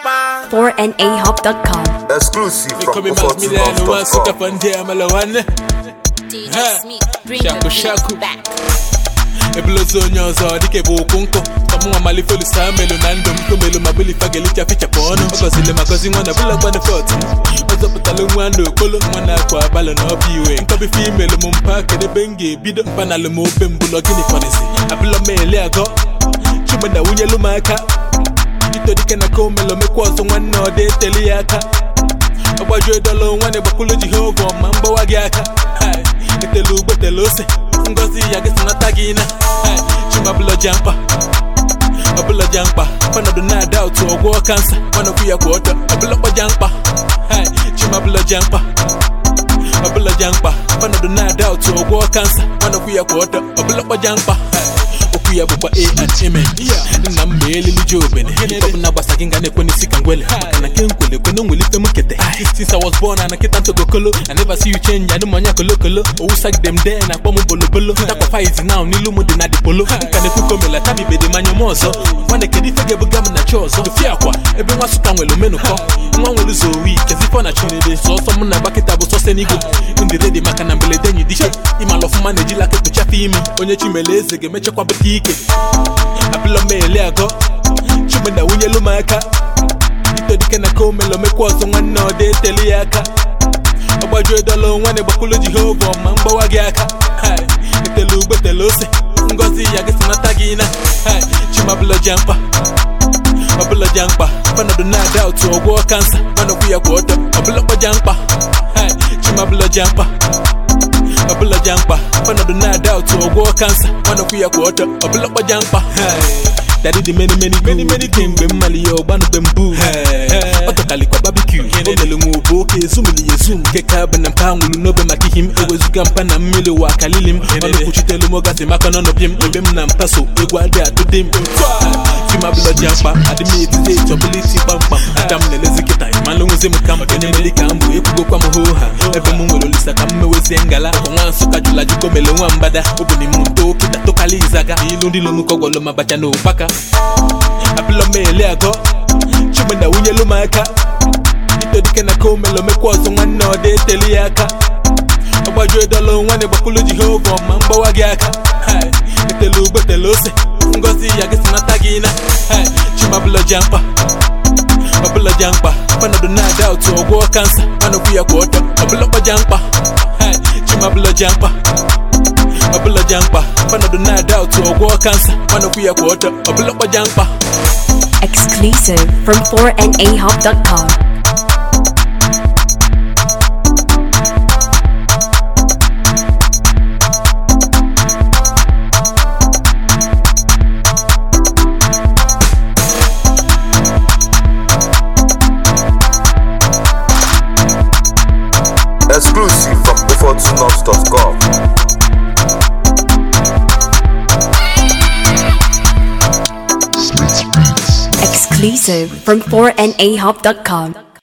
4nahop.com. Exclusive They from call me Max Milan, the one suit up Ofortunov.com. on there, Malawan. DJ Huh. Smith, bring Shaku, the shaku. beat back. ebulozi onye ọzọ dịka ebe okwu nkụ ka mụ nwa malite olisa melu na ndụ m tomelu ma belifa ga-elicha fichapụ ọnụ ọ gọzili ma gọzi nwa na bụla gbana fọt ọ zọpụtala nwa na okpolo nwa na-akwa abalị na ọbịa iwe nkọbife imelu m mpa kedebe m ga-ebido mpanalụ m obe mbụlọ gịnị fọdịzi abụlọ m eli agọ chuma na wunyelu m aka ito dike na ka omelu mekwa ọzọ nwanne ọ dị eteli ya aka ọgbajuo dọla nwanne gbakwulu jehova ma mgbawa gị aka Hai, etelu ugbotelu ose ngozi ya gị sinata gị na Hai, chimabụlọja mkpa ọbụlọja mkpa panọdụ na-ada otu ọgwọ kansa manọkwu ya kwa ọtọ ọbụlọkpọja mkpa Hai, chimabụlọja mkpa ọbụlọja mkpa panọdụ na-ada otu ọgwọ kansa manọkwu ya kwa ọtọ ọbụlọkpọja mkpa Hai, okwu ya bụkwa a and amen nna m ma elili ji obene ọbụna gbasa gị nga na-ekwe n'isi ka ngwele maka na nke nkwele ekwe na onwelite m kete since I was born and nkịta ntogokolo I never see you change adị m onye kolokolo owusagide m dee na akpọ m bolobolo takwafa izi now n'ilu m dị na dipolo nka na-ekwu komela tabibede manya m ọzọ nwanne kedu ife ga-ebuga m na chi ọzọ ofi akwa ebe nwa sụta nwere omenụkọ nwa nwere ụzọ owi kezifọ na chinede sọsọ m na gbakịta bụ sọsọ n'igwe ndị redi maka na mberede enyi dike ịmala ọfụma na-ejila aka ekpuchafe ime onye chimele eze ga-emechakwa bụta ike abụlọ m ele agọ chime na wunyelu m aka ito dike na ka omelo mekwa ọzọ nwanne ọ dị eteli ya aka ọgbajuo dọla nwanne gbakwulu jehova ma mgbawa gị aka Hai, etelu ugbotelu ose ngozi ya gị sinata gị na Hai, chimabụlọja mkpa ọbụlọja mkpa panọdụ na-ada otu ọgwọ kansa manọkwu ya kwa ọtọ ọbụlọkpọja mkpa Hai, chimabụlọja mkpa ọbụlọja mkpa panọdụ na-ada otu ọgwọ kansa manọkwu ya kwa ọtọ ọbụlọkpọja mkpa Hai, Daddy dị many many many many kemgbe mmali ya ọgbanube mbụ ọ tọkalikwa barbecue o mere nwe obu oke ezumili ya ezum nke ka bụ na mpa nwụrụ n'obe maka ihe m ewezuga mpa na mmiri ụwa kalili m ọnụ kwuchitelu m ogasị maka n'ọnọpịa m ebe m na mpa so egwu adị atụde m chimabụlọji mkpa adị m etite chọbụliti kpamkpam aka m na-elezi kịta ịmalụ nwezi m ka m onye mere ka m bụ ekwugokwa m hoo ha ebe m nwere olisa ka m mewezie ngala akwa nwa nsụka jụla jụko mele nwa mgbada obuni m nto kịta tokala izaga ilu ndị lomukọgwọlọ ma bacha na ụkpaka abụlọ m ele agọ chime na wunyelu m aka ito dike na ka omelo mekwa ọzọ nwanne ọ dị eteli ya aka ọgbajuo dọla nwanne gbakwulu jehova ma mgbawa gị aka Hai, etelu ugbotelu ose ngozi ya gị sinata gị na Hai, chimabụlọja mkpa ọbụlọja mkpa panọdụ na-ada otu ọgwọ kansa manọkwu ya kwa ọtọ ọbụlọkpọja mkpa Hai, chimabụlọja mkpa ọbụlọja mkpa panọdụ na-ada otu ọgwọ kansa manọkwu ya kwa ọtọ ọbụlọkpọja mkpa Exclusive from 4nahop.com. Exclusive from Ofortunov.com. Exclusive from 4nahop.com.